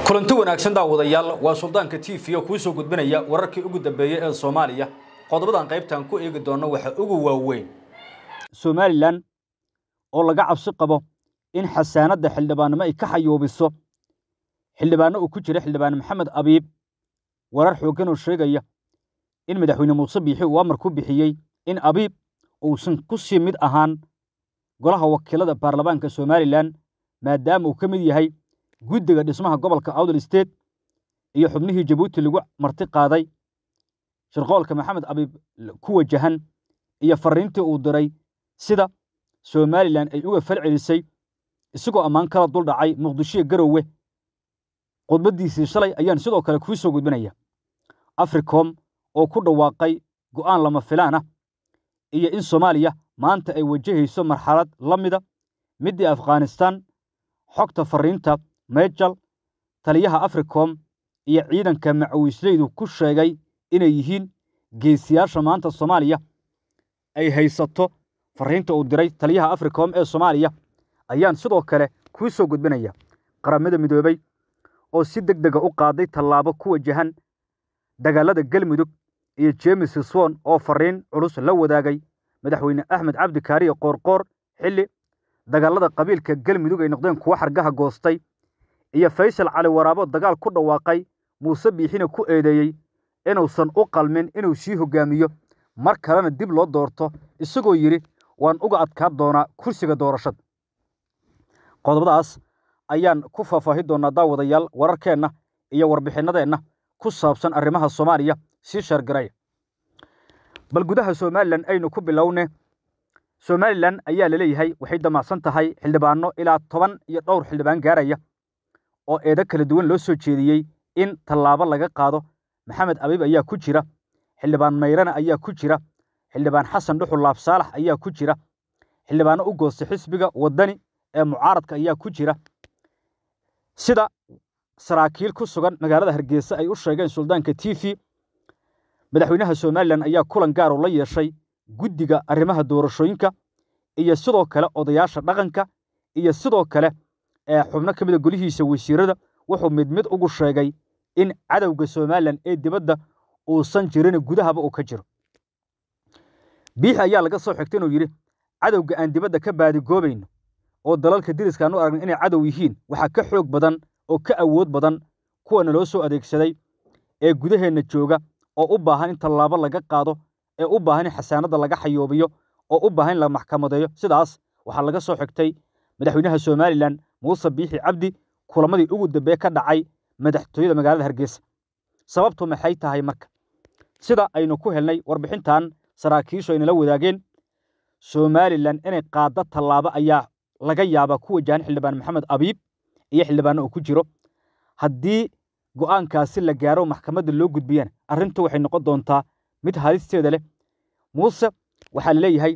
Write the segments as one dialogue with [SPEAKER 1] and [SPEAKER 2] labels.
[SPEAKER 1] kulanti wanaagsan daawadayaal waa suldaanka t v oo kuu soo gudbinaya wararkii ugu dambeeyey ee soomaaliya qodobadan qaybtan ku eegi doonno waxa ugu waaweyn
[SPEAKER 2] somalilan oo laga cabsi qabo in xasaanadda xildhibaannimo ay ka xayuubiso xildhibaanno uu ku jira xildhibaan maxamed abiib warar xooggan oo sheegaya in madaxweyne muuse biixi uu amar ku bixiyey in abiib uusan ku sii mid ahaan golaha wakiilada baarlamaanka somalilan maadaama uu ka mid yahay guddiga dhismaha gobolka awdal state iyo xubnihii jabuuti lagu marti qaaday shirqoolka maxamed abiib ku wajahan iyo farriintii uu diray sida somalilan ay uga fal celisay isagoo ammaan kala dul dhacay muqdishoiyo garowe khudbaddiisii shalay ayaan sidoo kale kuu soo gudbinaya africom oo ku dhawaaqay go'aan lama filaan ah iyo in soomaaliya maanta ay wajahayso marxalad la mida middii afghanistan xogta farriinta mejal taliyaha africom iyo ciidanka macawiisleydu ku sheegay inay yihiin geesiyaasha maanta soomaaliya ay haysato farriinta uu diray taliyaha africom ee soomaaliya ayaan sidoo kale kuu soo gudbinaya qaramada midoobey oo si deg dega u qaaday tallaabo ku wajahan dagaalada galmudug iyo jemes swon oo farriin culus la wadaagay madaxweyne axmed cabdi kaariye qoorqoor xilli dagaalada qabiilka galmudug ay noqdeen kuwo xargaha goostay iyo faysal cali waraabo dagaal ku dhawaaqay muuse biixina ku eedeeyey inuusan u qalmin inuu sii hoggaamiyo mar kalena dib loo doorto isagoo yidhi waan uga adkaa doonaa kursiga doorashada qodobadaas ayaan ku faahfaahi doonnaa daawadayaal wararkeenna iyo warbixinnadeenna ku saabsan arrimaha soomaaliya sii sheergaraya bal gudaha somalilan aynu ku bilowne somalilan ayaa la leeyahay waxay damacsan tahay xildhibaanno ilaa toban iyo dhowr xildhibaan gaaraya oo eedo kala duwan loo soo jeediyey in tallaabo laga qaado maxamed abiib ayaa ku jira xildhibaan mayrana ayaa ku jira xildhibaan xasan dhuxul laab saalax ayaa ku jira xildhibaanno u goostay xisbiga waddani ee mucaaradka ayaa ku jira sida saraakiil ku sugan magaalada hargeysa ay u sheegeen suldaanka t v madaxweynaha somalilan ayaa kulan gaaru la yeeshay guddiga arrimaha doorashooyinka iyo sidoo kale odayaasha dhaqanka iyo sidoo kale ee xubno ka mida golihiisa wasiirada wuxuu mid mid ugu sheegay in cadowga somalilan ee dibadda uusan jirin gudahaba uu ka jiro biixi ayaa laga soo xigtay inuu yidhi cadowga aan dibadda ka baadigoobayno oo dalalka diriska aan u aragna inay cadow yihiin waxaa ka xoog badan oo ka awood badan kuwana loo soo adeegsaday ee gudaheenna jooga oo u baahan in tallaabo laga qaado ee u baahan in xasaanadda laga xayoobiyo oo u baahan in la maxkamadeeyo sidaas waxaa laga soo xigtay madaxweynaha somalilan muuse biixi cabdi kulamadii ugu dambeeye ka dhacay madaxtooyada magaalada hargeysa sababtu maxay tahay marka sida aynu ku helnay warbixintan saraakiishu aynala wadaageen somalilan inay qaaddo tallaabo ayaa laga yaabaa ku wajahan xildhibaan maxamed abiib iyo xildhibaanno uu ku jiro haddii go'aankaasi la gaaro maxkamadda loo gudbiyana arrintu waxay noqon doontaa mid halisteeda leh muuse waxaa la leeyahay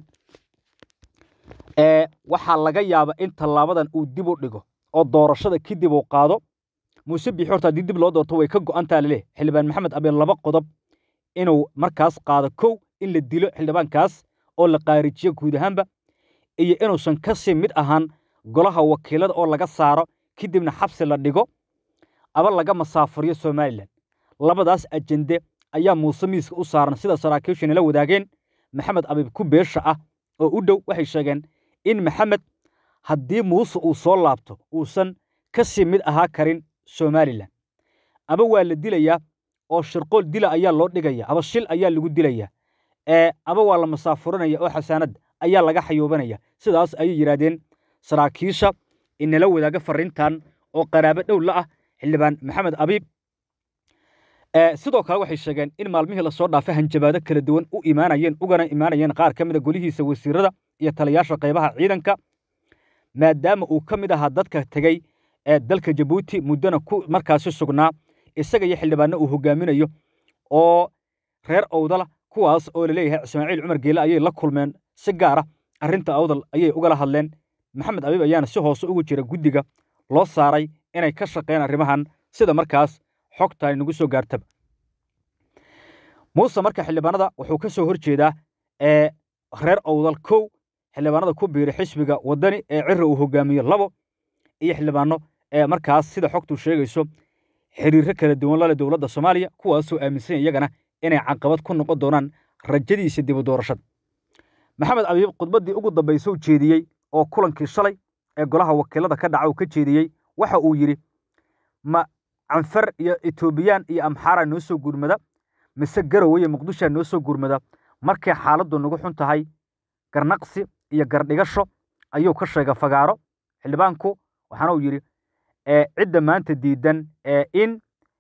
[SPEAKER 2] waxaa laga yaaba in tallaabadan uu dib u dhigo oo doorashada kadib uu qaado muuse biixi horta haddii dib loo doorto way ka go'antaa laleh xildhibaan maxamed abiib laba qodob inuu markaas qaado kow in la dilo xildhibaankaas oo la qaarijiyo guud ahaanba iyo inuusan ka sii mid ahaan golaha wakiilada oo laga saaro kadibna xabsi la dhigo aba laga masaafuriyo somalilan labadaas ajende ayaa muuse miiska u saaran sida saraakiishanala wadaageen maxamed abiib ku beesha ah oo u dhow waxay sheegeen in maxamed haddii muuse uu soo laabto uusan ka sii mid ahaa karin somalilan aba waa la dilayaa oo shirqool dila ayaa loo dhigaya aba shil ayaa lagu dilayaa ee aba waa la masaafurinaya oo xasaanadda ayaa laga xayuubanaya sidaas ayay yidhaahdeen saraakiisha inala wadaaga farriintan oo qaraabo dhow la ah xildhibaan maxamed abiib sidoo kale waxay sheegeen in maalmihii lasoo dhaafay hanjabaado kala duwan u imaanayeen ugana imaanayeen qaar ka mida golihiisa wasiirada iyo taliyaasha qaybaha ciidanka maadaama uu ka mid ahaa dadka tegey ee dalka jabuuti muddona ku markaasi sugnaa isaga iyo xildhibaanno uu hogaaminayo oo reer owdala kuwaas oo laleeyahay ismaaciil cumar geele ayay la kulmeen si gaara arrinta awdal ayay ugala hadleen maxamed abiib ayaana si hoose ugu jira guddiga loo saaray inay ka shaqeeyaan arrimahan sida markaas xogta inagu soo gaartaba muuse marka xildhibaanada wuxuu ka soo hor jeedaa ee reer owdal kow xildhibaanada ku biiray xisbiga waddani ee cira uu hogaamiyo labo iyo xildhibaano ee markaas sida xogtu sheegayso xiriirro kala duwan la leh dowladda soomaaliya kuwaasoo aaminsan iyagana inay caqabad ku noqon doonaan rajadiisa dibu doorashada maxamed abiib khudbaddii ugu dambaysa u jeediyey oo kulankii shalay ee golaha wakiilada ka dhaca uu ka jeediyey waxa uu yidhi ma canfar iyo etoobiyaan iyo amxaara noo soo gurmada mise garowe iyo muqdishoa noo soo gurmada markay xaaladdu nagu xun tahay garnaqsi iyo gardhigasho ayuu ka sheegay fagaaro xildhibaanku waxaana uu yidhi cidda maanta diidan in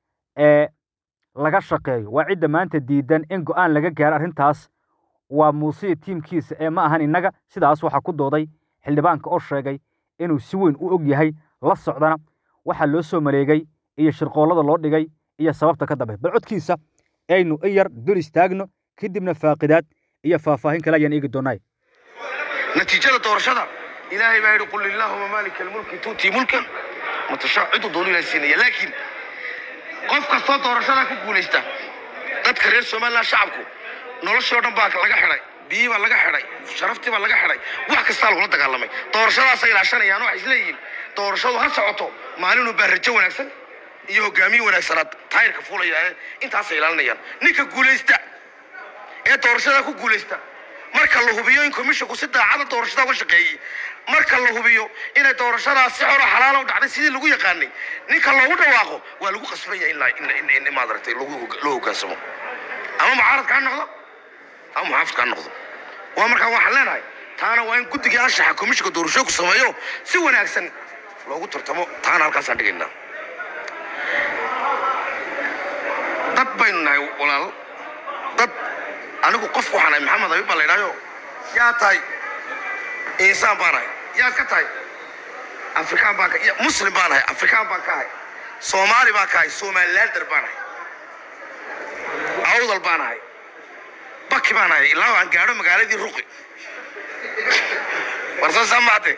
[SPEAKER 2] laga shaqeeyo waa cidda maanta diidan in go'aan laga gaaro arrintaas waa muusiya tiimkiisa ee ma ahan innaga sidaas waxaa ku dooday xildhibaanka oo sheegay inuu si weyn u og yahay la socdana waxaa loo soo maleegay iyo shirqoollada loo dhigay iyo sababta ka dambe bal codkiisa aynu in yar dul istaagno kadibna faaqidaad iyo faahfaahin kale ayaan eegi doonay
[SPEAKER 3] natiijada doorashada ilaahay baa yidhi qul illaahuma maalika almulki tuutii mulkan matashaa ciduu doonu ilahay siinaya laakiin qof kastoo doorashadaa ku guulaysta dadka reer somaliland shacabku noloshii oo dhan baa laga xidhay biyii baa laga xidhay sharaftii baa laga xidhay wax kastaa lagula dagaalamay doorashadaasay ilaashanayaan waxay isleeyihiin doorashadu ha socoto maalinuu baa rajo wanaagsan iyo hogaamiye wanaagsanaad taayirka fuulaya ee intaasay ilaalinayaan ninka guulaysta ee doorashada ku guulaysta marka la hubiyo in komishinku si daacada doorashada uga shaqeeyey marka la hubiyo inay doorashadaas si xoro xalaala u dhacday sidii lagu yaqaanay ninka loogu dhawaaqo waa lagu qasbaya in maadaragtay loo hogaansamo ama mucaaradka ha noqdo ama muxaafidka ha noqdo waa markaa waxaan leenahay taana waa in guddigii anshaxa komishinka doorashooku sameeyo si wanaagsan loogu tartamo taana halkaasaan dhigaynaa dad baynu nahay walaal dad anigu qof waxaan ahay maxamed abi baa la idhaayo yaa tahay insaan baan ahay yaad ka tahay afrikaan baan ka muslim baan ahay afrikaan baan ka ahay soomaali baan ka ahay somalilander baan ahay awdal baan ahay baki baan ahay ilaa aan gaadho magaaladii ruqi warsaasaa maate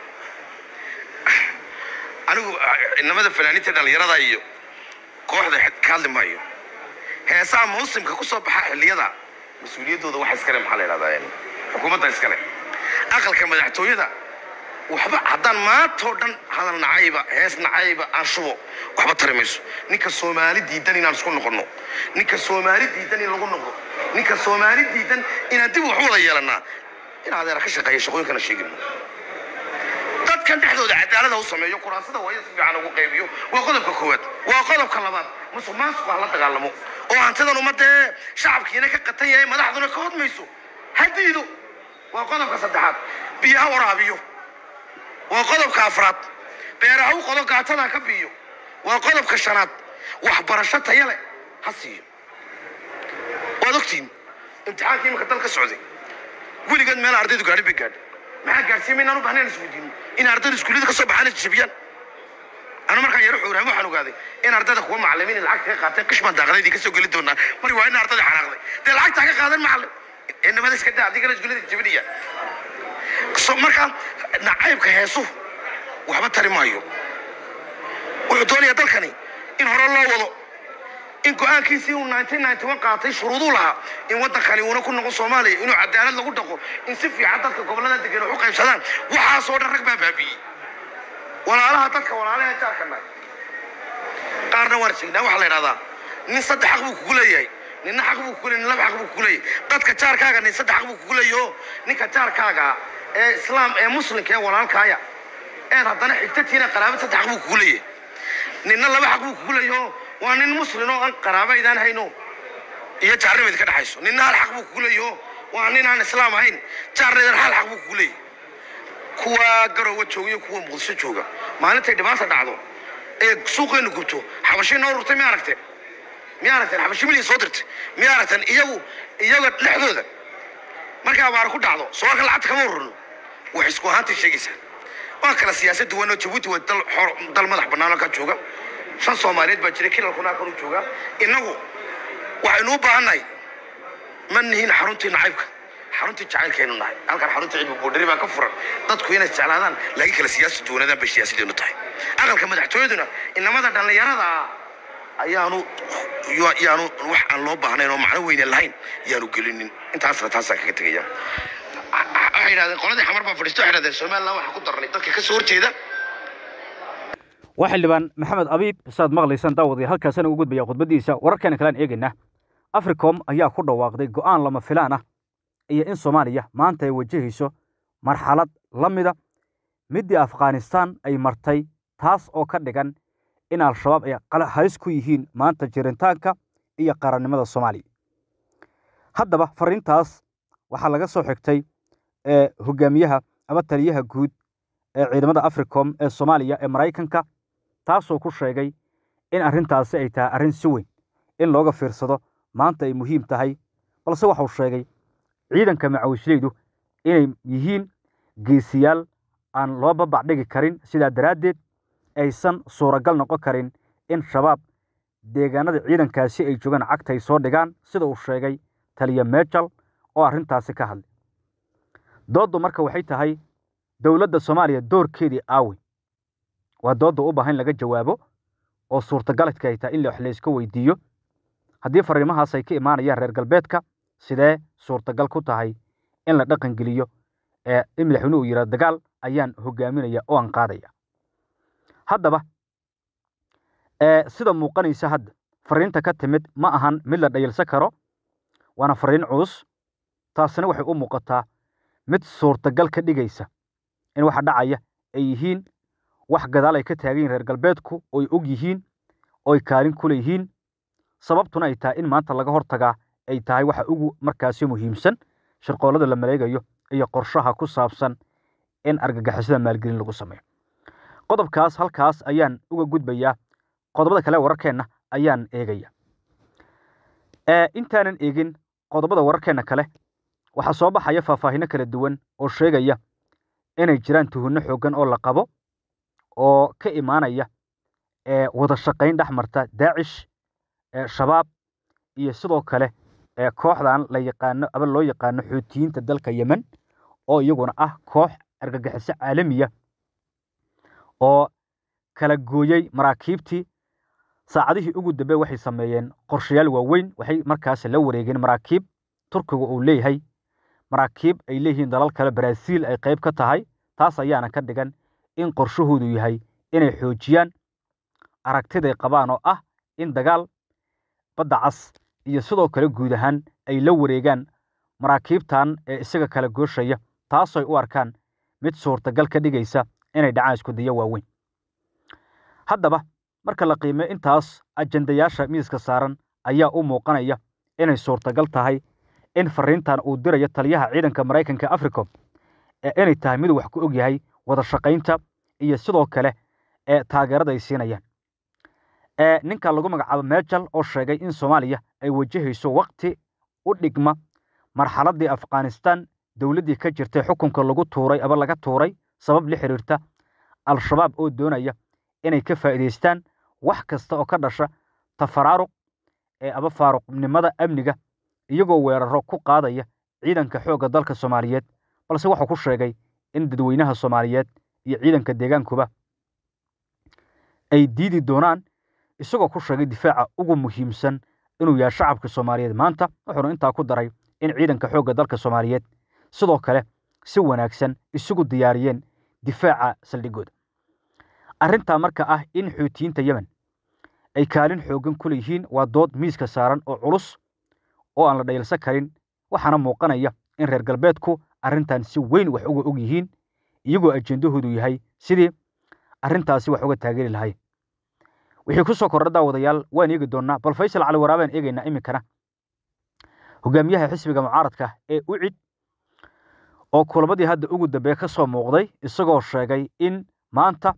[SPEAKER 3] anigu inamada fanaaniinta dhallinyarada iyo kooxda ka hadli maayo heesaha mawsimka ku soo baxa xilliyada mas-uuliyaddooda waxa iskale maxaa la yidhahdaa xukuumadda iskale aqalka madaxtooyada waxba haddaan maantoo dhan hadal nacayba hees nacayba aan shubo waxba tari mayso ninka soomaali diidan inaan isku noqonno ninka soomaali diidan in lagu noqdo ninka soomaali diidan inaan dib wax u wada yeelannaa in adeera ka shaqeeya shaqooyinkana sheegino dadkan dhexdooda cadaalada u sameeyo kuraasada waa in si fiican ugu qaybiyo waa qodobka koowaad waa qodobka labaad musuq maasuq ha la dagaalamo oo hantidan ummadee shacabkiina ka qatan yahay madaxduna ka hodmayso ha diido waa qodobka saddexaad biyo ha waraabiyo waa qodobka afraad beera ha u qodo gaatada ha ka biyo waa qodobka shanaad waxbarasho taya leh ha siiyo waad ogtihiin imtixaankii imika dal ka socday weligeed meel ardaydu gaadhi bay gaadhay maxaa gaadhsiin maynaan u bahnayn isweydiino in ardaydu iskuullada ka soo baxaan is jabiyaan anu markaan yaro xooraamo waxaan ogaaday in ardayda kuwa macallimiin lacagta ka qaateen qishmaan daaqadaydii ka soo geli doonaa mari waa in ardayda xanaaqday dee lacagtaa ka qaadan macallin inamada iska daa adigana iskuullada jabinaya so markaa nacaybka heesuhu waxba tari maayo wuxuu doonayaa dalkani in hore loo wado in go-aankiisii uu qaatay shuruuduu lahaa in waddankani uuna ku noqon soomaaliya inuu cadaalad lagu dhaqo in si fiican dadka gobollada degan wax u qaybsadaan waxaasoo dhan rag baa baabi'iyey walaalaha dadka walaalaha jaarka nahay qaarna waan sheegnaa waxaa la idhahdaa nin saddex xaq buu kugu leeyahay ninna xaq buu kugu leeyahay nin laba xaq buu kugu leeyahay dadka jaarkaaga nin saddex xaq buu kugu leeyahay oo ninka jaarkaaga ee islaam ee muslimka ee walaalkaaya eed haddana xigtatiina qaraabad saddex xaq buu kugu leeyahay ninna laba xaq buu kugu leeyahay oo waa nin muslin oo aan qaraaba idaan hayno iyo jaarnimayd ka dhexayso ninna hal xaq buu kugu leeyahay oo waa nin aan islaam ahayn jaarnaydan hal xaq buu kugu leeyahay kuwa garowa jooga iyo kuwa muqdisho jooga maalintay dhibaata dhacdo ee suuqeenu gubto xabashii noo rurtay miya aragteen miya aragteen xabashi milyan soo dirtay miya aragteen iyagu iyaga dhexdooda markay abaar ku dhacdo sooalka lacagta kama ururno wax isku ahaantay sheegaysaa waa kala siyaasad duwan oo jabuuti waa dal xor dal madax bannaan halkaa jooga shan soomaaliyeed baa jira kilalkuna halkan u jooga innagu waxaynu u baahannahay ma nihin xaruntii nacaybka xaruntii jacaylkaynu nahay halkan xaruntii cilmi boodhari baa ka furan dadku inay isjeclaadaan laakiin kala siyaasi duwanadaan bay siyaasadeenu tahay aqalka madaxtooyaduna inamada dhallinyarada ah ayaanu yaanu wax aan loo baahnayn oo macno weyne lahayn yaanu gelinin intaasna taasaan kaga tegaya waxay yidhahdeen qoladii xamar baa fadhiisto waxay yidhahdeen somaliland waxaa ku darnay dadka ka soo horjeeda
[SPEAKER 2] waa xildhibaan maxamed abiib saad maqlaysaan daawadayaal halkaasana u gudbaya khudbaddiisa wararkeena kalean eegaynaa africom ayaa ku dhawaaqday go'aan lama filaan ah iyo in soomaaliya maanta ay wajahayso marxalad la mida middii afghanistaan ay martay taas oo ka dhigan in al-shabaab ay halis ku yihiin maanta jiritaanka iyo qarannimada soomaaliya haddaba fariintaas waxaa laga soo xigtay hogaamiyaha ama taliyaha guud ee ciidamada africom ee soomaaliya ee maraykanka taasoo ku sheegay in arrintaasi ay tahay arrin si weyn in looga fiirsado maanta ay muhiim tahay balse waxau sheegay ciidanka macawisleydu inay yihiin geesiyaal aan loo babacdhigi karin sidaa daraaddeed aysan suuragal noqon karin in shabaab deegaanada ciidankaasi ay joogaan cagta ay soo dhigaan sida uu sheegay taliya mejal oo arrintaasi ka hadlay dooddu marka waxay tahay dowladda soomaaliya doorkeedii aawi waa doodda u baahan in laga jawaabo oo suurtagaladka ay tahay in wax layska weydiiyo haddii fariimahaas ay ka imaanayaan reer galbeedka sidee suurtagal ku tahay in la dhaqan geliyo ee in madaxweyne uu yidhahdo dagaal ayaan hogaaminaya oo aan qaadaya haddaba sida muuqanaysa hadda fariinta ka timid ma ahan mid la dhayalsan karo waana fariin culus taasina waxay u muuqataa mid suurtagal ka dhigaysa in waxa dhacaya ay yihiin wax gadaal ay ka taagan yihin reer galbeedku oy og yihiin oy kaalin ku leeyihiin sababtuna ay tahay in maanta laga hortagaa ay tahay waxa ugu markaasi muhiimsan shirqoollada la maleegayo iyo qorshaha ku saabsan in argagixisada maalgelin lagu sameeyo qodobkaas halkaas ayaan uga gudbayaa qodobada kale wararkeenna ayaan eegaya intaanan eegin qodobada wararkeenna kale waxaa soo baxaya faahfaahino kala duwan oo sheegaya inay jiraan tuhunno xooggan oo la qabo oo ka imaanaya wada shaqayn dhex marta daacish shabaab iyo sidoo kale kooxdan la yaqaano aba loo yaqaano xuutiyiinta dalka yemen oo iyaguna ah koox argagixiso caalamiya oo kala gooyey maraakiibtii saacadihii ugu dambe waxay sameeyeen qorshayaal waaweyn waxay markaas la wareegeen maraakiib turkiga uu leeyahay maraakiib ay leeyihiin dalal kale baraaziil ay qayb ka tahay taas ayaana ka dhigan in qorshahoodu yahay inay xoojiyaan aragtiday qabaan oo ah in dagaal badda cas iyo sidoo kale guud ahaan ay la wareegaan maraakiibtan ee isaga kala gooshaya taasoy u arkaan mid suurtagal ka dhigaysa inay dhacaan iskudayo waaweyn haddaba marka la qiimeyo intaas ajendayaasha miiska saaran ayaa u muuqanaya inay suurtagal tahay in fariintan uu dirayo taliyaha ciidanka maraykanka africom ee inay tahay mid wax ku og yahay wada shaqaynta iyo sidoo kale ee taageerada ay siinayaan ninka lagu magacaabo mejal oo sheegay in soomaaliya ay wajahayso wakti u dhigma marxaladdii afghanistan dowladdii ka jirtay xukunka lagu tuuray aba laga tuuray sabab la xiriirta al-shabaab oo doonaya inay ka faa'iidaystaan wax kasta oo ka dhasha tafaraaruq ee aba faaruqnimada amniga iyagoo weeraro ku qaadaya ciidanka xoogga dalka soomaaliyeed balse wuxuu ku sheegay in dadweynaha soomaaliyeed iyo ciidanka deegaankuba ay diidi doonaan isagoo ku sheegay difaaca ugu muhiimsan inuu yahay shacabka soomaaliyeed maanta wuxuuna intaa ku daray in ciidanka xoogga dalka soomaaliyeed sidoo kale si wanaagsan isugu diyaariyeen difaaca saldhigooda arrintaa marka ah in xuutiyiinta yemen ay kaalin xooggan ku leeyihiin waa dood miiska saaran oo culus oo aan la dhayalsan karin waxaana muuqanaya in reer galbeedku arrintan si weyn wax uga og yihiin iyagoo ajendahoodu yahay sidii arrintaasi wax uga taageeri lahay wixii ku soo kordha daawadayaal waan eegi doonnaa bal faysal cali waraabaan eegaynaa iminkana hogaamiyaha xisbiga mucaaradka ee ucid oo kulamadii hadda ugu dambeeye ka soo muuqday isagoo sheegay in maanta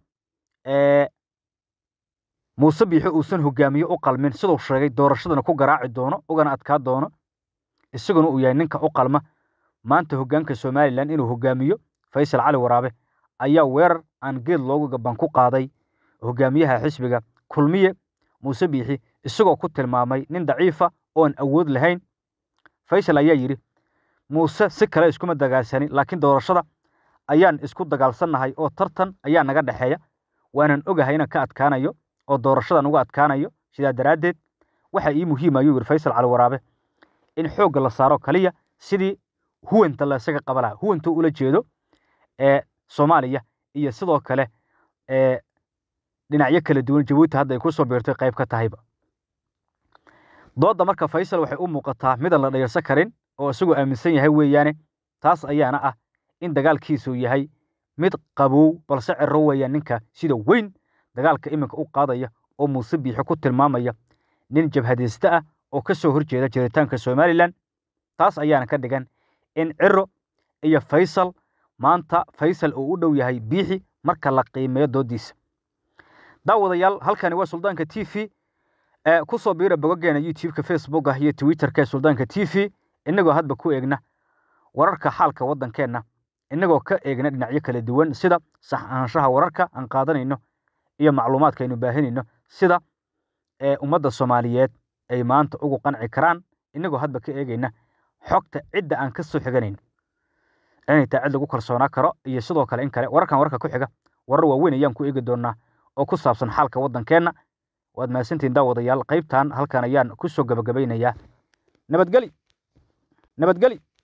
[SPEAKER 2] muuse biixi uusan hogaamiye u qalmin siduu sheegay doorashadana ku garaaci doono ugana adkaa doono isaguna uu yahay ninka u qalma maanta hoggaanka somalilan inuu hogaamiyo faysal cali waraabe ayaa weerar aan geed loogu gaban ku qaaday hogaamiyaha xisbiga kulmiye muuse biixi isagoo ku tilmaamay nin daciifa oon awood lahayn faysal ayaa yidhi muuse si kale iskuma dagaalsanin laakiin doorashada ayaan isku dagaalsannahay oo tartan ayaa naga dhexeeya waanan ogahay inaan ka adkaanayo oo doorashadan uga adkaanayo sidaa daraaddeed waxaa ii muhiim ayuu yidhi faysal cali waraabe in xoogga la saaro kaliya sidii huwanta la isaga qaba laha huwanta ula jeedo ee soomaaliya iyo sidoo kale ee dhinacyo kala duwan jabuuti hadda ay ku soo biirtay qayb ka tahayba doodda marka faysal waxay u muuqataa midaan la dhayarsan karin oo isagoo aaminsan yahay weeyaane taas ayaana ah in dagaalkiisu yahay mid qabow balse ciro weeyaan ninka sida weyn dagaalka iminka u qaadaya oo muuse biixi ku tilmaamaya nin jabhadayste ah oo ka soo horjeeda jiritaanka somalilan taas ayaana ka dhigan in ciro iyo faysal maanta faysal uu u dhow yahay biixi marka la qiimeeyo doodiisa daawadayaal halkani waa suldaanka t v ku soo biira bogogeena youtube-ka facebooka iyo twitterka ee suldaanka t v inagoo hadba ku eegna wararka xaalka waddankeenna inagoo ka eegna dhinacyo kala duwan sida sax ahaanshaha wararka aan qaadanayno iyo macluumaadka aynu baahinayno sida ummadda soomaaliyeed ay maanta ugu qanci karaan inagoo hadba ka eegayna xogta cidda aan ka soo xiganayno inay taa cid lagu kalsoonaa karo iyo sidoo kale in kale wararkan wararka ku xiga warar waaweyn ayaan ku eegi doonaa oo ku saabsan xaalka waddankeenna waad mahadsantihin daawadayaal qaybtan halkan ayaan ku soo gabagabaynayaa nabadgeli nabadgeli